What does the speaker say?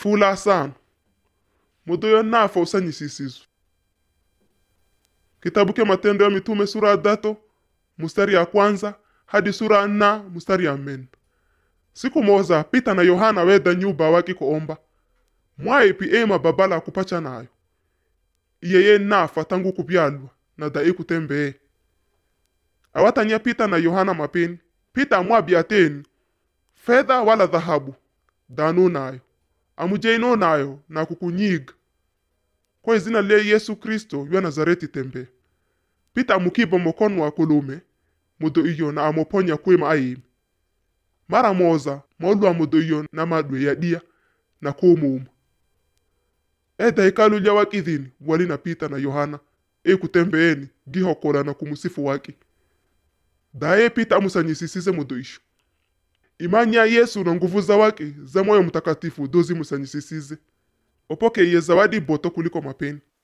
fula sana mudo yo nafa usanyisisizwe kitabu ke matendo ya mitume sura ya dato mustari ya kwanza hadi sura ya nna mustari ya menda siku moza pita na yohana weda nyuba waki kuomba mwaipi ema babala kupacha nayo iyeye nafa tangu kubyalwa na dai kutembee awatanya pita na yohana mapeni pita amwabya ateni fedha wala dhahabu danu nayo amujeino nayo na kukunyiga kwa izina le yesu kristo ywa nazareti tembe pita amukiba mokono wa kulume mudo iyo na amoponya kwema ayimi mara moza maulwa mudo iyo na madwe ya dia na kumuuma eda ikalu lya wakithini wali na pita na yohana ekutembeeni gihokola na kumusifu waki daye pita amusanyisisize mudo isho imani ya yesu na nguvu za wake za moyo mtakatifu dozi musanyisisize opoke iye zawadi boto kuliko mapeni